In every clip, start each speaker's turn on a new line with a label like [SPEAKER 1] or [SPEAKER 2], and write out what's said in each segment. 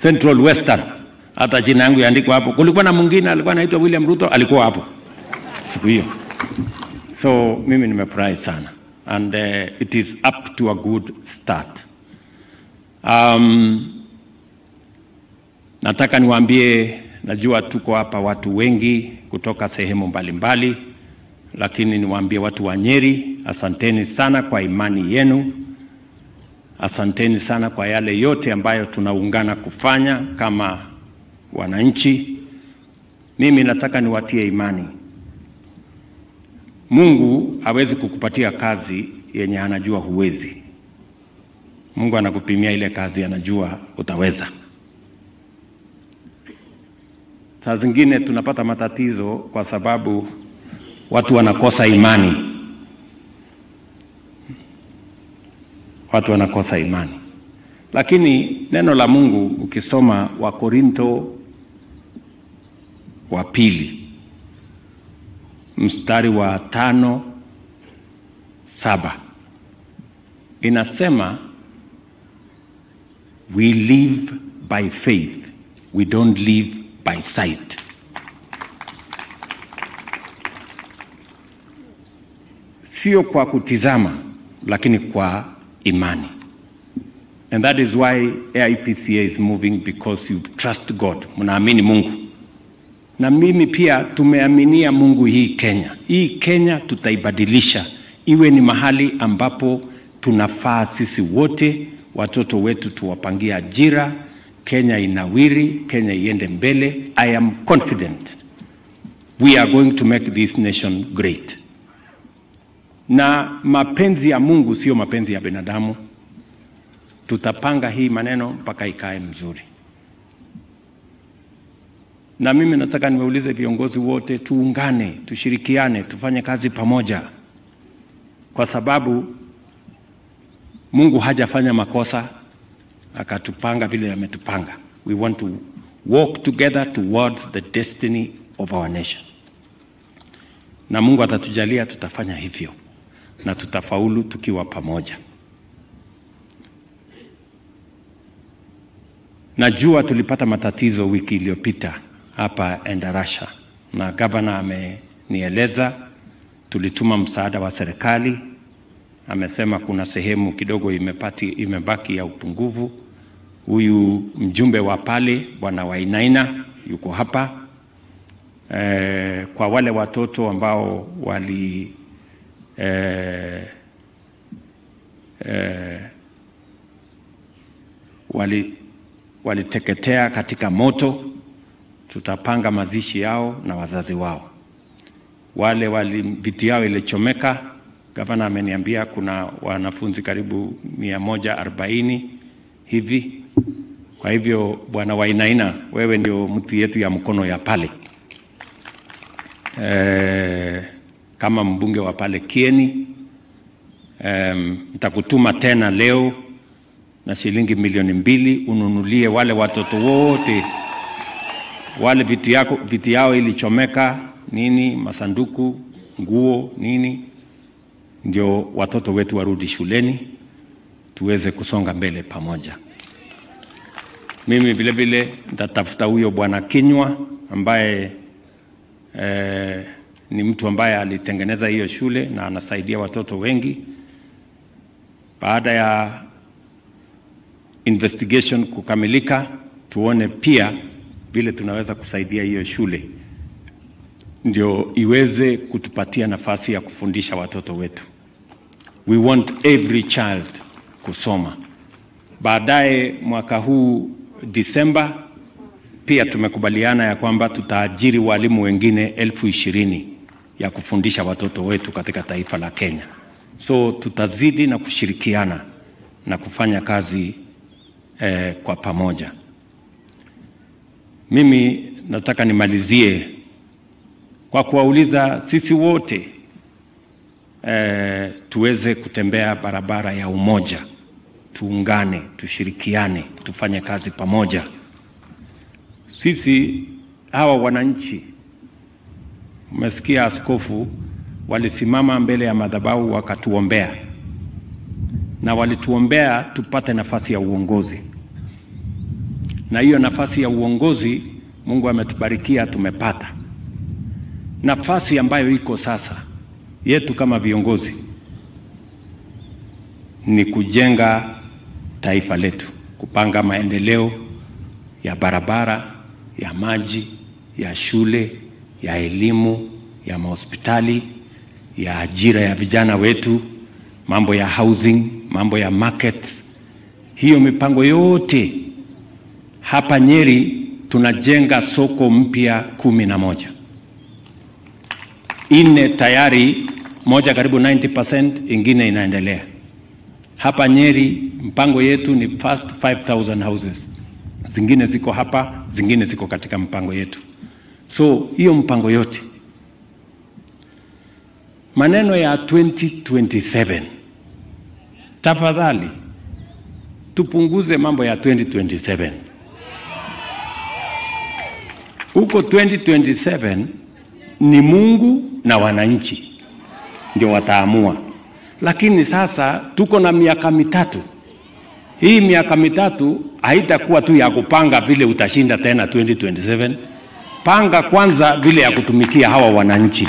[SPEAKER 1] Central Western, hata jina yangu yaandikwa hapo. Kulikuwa na mwingine alikuwa anaitwa William Ruto, alikuwa hapo siku hiyo. So mimi nimefurahi sana and uh, it is up to a good start. Um, nataka niwaambie, najua tuko hapa watu wengi kutoka sehemu mbalimbali mbali, lakini niwaambie watu wa Nyeri, asanteni sana kwa imani yenu. Asanteni sana kwa yale yote ambayo tunaungana kufanya kama wananchi. Mimi nataka niwatie imani. Mungu hawezi kukupatia kazi yenye anajua huwezi. Mungu anakupimia ile kazi anajua utaweza. Saa zingine tunapata matatizo kwa sababu watu wanakosa imani. Watu wanakosa imani, lakini neno la Mungu ukisoma Wakorinto wa pili mstari wa tano saba inasema we live by faith we don't live by sight. Sio kwa kutizama, lakini kwa imani. And that is why AIPCA is moving because you trust God, mnaamini Mungu na mimi pia tumeaminia Mungu hii Kenya. Hii Kenya tutaibadilisha iwe ni mahali ambapo tunafaa sisi wote, watoto wetu tuwapangie ajira, Kenya inawiri, Kenya iende mbele. I am confident we are going to make this nation great. Na mapenzi ya Mungu sio mapenzi ya binadamu. Tutapanga hii maneno mpaka ikae mzuri na mimi nataka niwaulize viongozi wote, tuungane, tushirikiane, tufanye kazi pamoja, kwa sababu Mungu hajafanya makosa akatupanga vile ametupanga. We want to walk together towards the destiny of our nation, na Mungu atatujalia tutafanya hivyo na tutafaulu tukiwa pamoja. Najua tulipata matatizo wiki iliyopita hapa Endarasha na gavana amenieleza, tulituma msaada wa serikali. Amesema kuna sehemu kidogo imepati, imebaki ya upungufu. Huyu mjumbe wa pale bwana Wainaina yuko hapa e, kwa wale watoto ambao wali e, e, wali waliteketea katika moto tutapanga mazishi yao na wazazi wao. Wale wali viti yao ilichomeka, gavana ameniambia kuna wanafunzi karibu mia moja arobaini hivi. Kwa hivyo Bwana Wainaina, wewe ndio mtu yetu ya mkono ya pale e, kama mbunge wa pale Kieni nitakutuma e, tena leo na shilingi milioni mbili ununulie wale watoto wote wale vitu yako vitu yao ilichomeka nini, masanduku, nguo, nini, ndio watoto wetu warudi shuleni tuweze kusonga mbele pamoja. Mimi vile vile nitatafuta huyo bwana Kinywa ambaye eh, ni mtu ambaye alitengeneza hiyo shule na anasaidia watoto wengi. Baada ya investigation kukamilika, tuone pia vile tunaweza kusaidia hiyo shule ndio iweze kutupatia nafasi ya kufundisha watoto wetu. We want every child kusoma. Baadaye mwaka huu Disemba, pia tumekubaliana ya kwamba tutaajiri walimu wengine elfu ishirini ya kufundisha watoto wetu katika taifa la Kenya. So tutazidi na kushirikiana na kufanya kazi eh, kwa pamoja. Mimi nataka nimalizie kwa kuwauliza sisi wote eh, tuweze kutembea barabara ya umoja, tuungane, tushirikiane, tufanye kazi pamoja. Sisi hawa wananchi, umesikia askofu walisimama mbele ya madhabahu wakatuombea, na walituombea tupate nafasi ya uongozi na hiyo nafasi ya uongozi Mungu ametubarikia tumepata. Nafasi ambayo iko sasa yetu kama viongozi ni kujenga taifa letu, kupanga maendeleo ya barabara, ya maji, ya shule, ya elimu, ya mahospitali, ya ajira ya vijana wetu, mambo ya housing, mambo ya markets. Hiyo mipango yote hapa Nyeri tunajenga soko mpya kumi na moja ine tayari, moja karibu 90%, ingine inaendelea hapa Nyeri. Mpango yetu ni first 5000 houses, zingine ziko hapa, zingine ziko katika mpango yetu. So hiyo mpango yote, maneno ya 2027 tafadhali tupunguze mambo ya 2027 huko 2027 ni Mungu na wananchi ndio wataamua, lakini sasa tuko na miaka mitatu. Hii miaka mitatu haitakuwa tu ya kupanga vile utashinda tena 2027. Panga kwanza vile ya kutumikia hawa wananchi,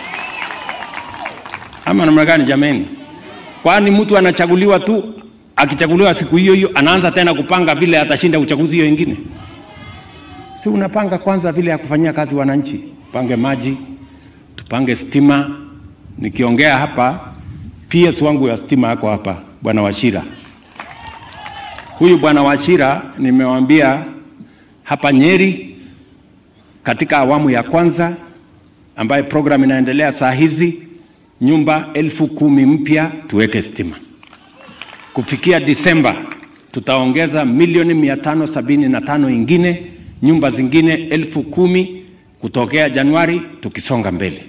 [SPEAKER 1] ama namna gani jameni? Kwani mtu anachaguliwa tu, akichaguliwa siku hiyo hiyo anaanza tena kupanga vile atashinda uchaguzi hiyo ingine? Si unapanga kwanza vile ya kufanyia kazi wananchi, pange maji, tupange stima. Nikiongea hapa, PS wangu ya stima yako hapa, bwana Washira. Huyu bwana Washira nimewambia hapa Nyeri, katika awamu ya kwanza ambayo program inaendelea saa hizi, nyumba elfu kumi mpya tuweke stima. Kufikia Disemba tutaongeza milioni mia tano sabini na tano ingine nyumba zingine elfu kumi kutokea Januari tukisonga mbele,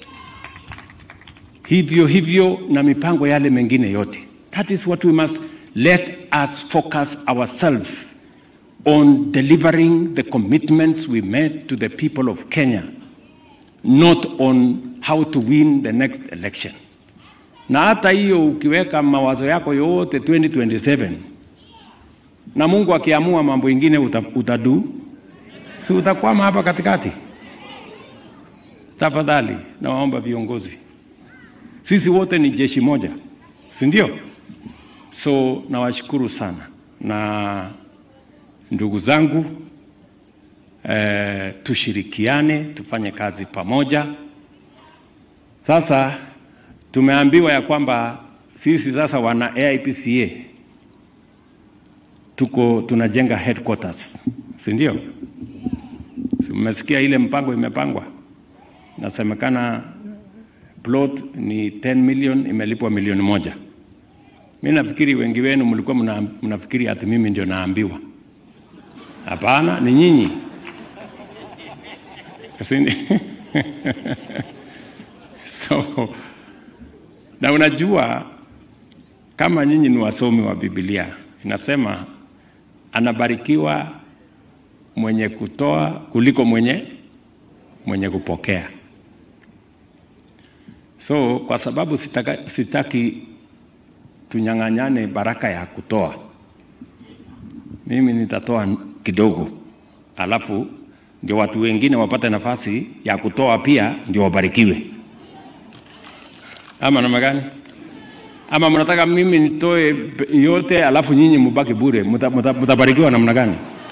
[SPEAKER 1] hivyo hivyo na mipango yale mengine yote. That is what we must let us focus ourselves on delivering the commitments we made to the people of Kenya, not on how to win the next election. Na hata hiyo ukiweka mawazo yako yote 2027 na Mungu akiamua mambo ingine uta, utadu si utakwama hapa katikati. Tafadhali nawaomba viongozi, sisi wote ni jeshi moja, si ndio? So nawashukuru sana na ndugu zangu eh, tushirikiane tufanye kazi pamoja. Sasa tumeambiwa ya kwamba sisi sasa wana AIPCA tuko tunajenga headquarters, si ndio? Si mmesikia ile mpango imepangwa, nasemekana plot ni 10 million, imelipwa milioni moja. Mi nafikiri wengi wenu mlikuwa mna, mnafikiri ati mimi ndio naambiwa. Hapana, ni nyinyi. so na unajua kama nyinyi ni wasomi wa Biblia, inasema anabarikiwa mwenye kutoa kuliko mwenye mwenye kupokea. So kwa sababu sitaka, sitaki tunyang'anyane baraka ya kutoa, mimi nitatoa kidogo, alafu ndio watu wengine wapate nafasi ya kutoa pia, ndio wabarikiwe. Ama namna gani? Ama mnataka mimi nitoe yote alafu nyinyi mubaki bure? Mtabarikiwa namna gani?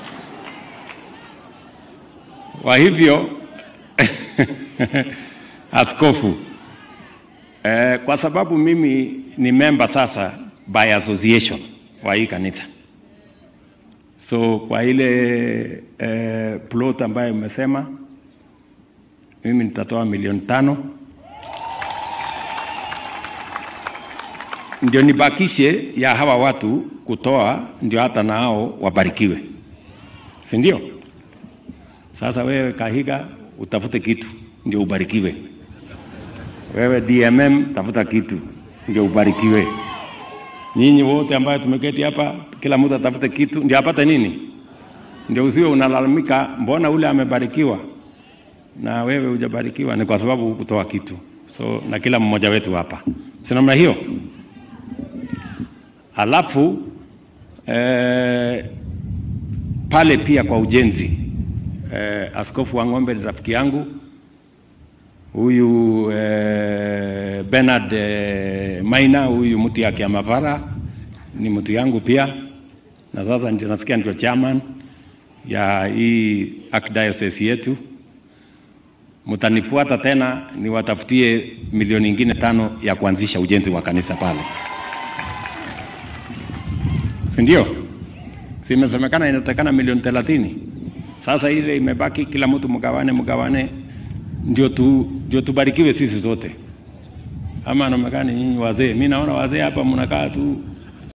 [SPEAKER 1] Kwa hivyo askofu eh, kwa sababu mimi ni member sasa by association wa hii kanisa, so kwa ile eh, plot ambayo imesema mimi nitatoa milioni tano ndio nibakishe ya hawa watu kutoa, ndio hata nao wabarikiwe, si ndio? Sasa wewe Kahiga utafute kitu ndio ubarikiwe. Wewe DMM tafuta kitu ndio ubarikiwe. Nyinyi wote ambayo tumeketi hapa, kila mtu atafute kitu ndio apate nini, ndio usiwe unalalamika, mbona ule amebarikiwa na wewe hujabarikiwa. Ni kwa sababu hukutoa kitu. So na kila mmoja wetu hapa, si namna hiyo? Alafu eh, pale pia kwa ujenzi eh, Askofu wa Ng'ombe ni rafiki yangu huyu eh, Bernard eh, Maina huyu mtu ya Kiamavara ni mtu yangu pia, na sasa ndio nasikia ndio chairman ya hii archdiocese yetu. Mtanifuata tena niwatafutie milioni ingine tano ya kuanzisha ujenzi wa kanisa pale, si ndio? Si imesemekana inatakana milioni thelathini. Sasa ile imebaki, kila mtu mgawane, mgawane ndio tu, ndio tubarikiwe sisi zote. Ama namna gani nyinyi wazee? Mimi naona wazee hapa mnakaa tu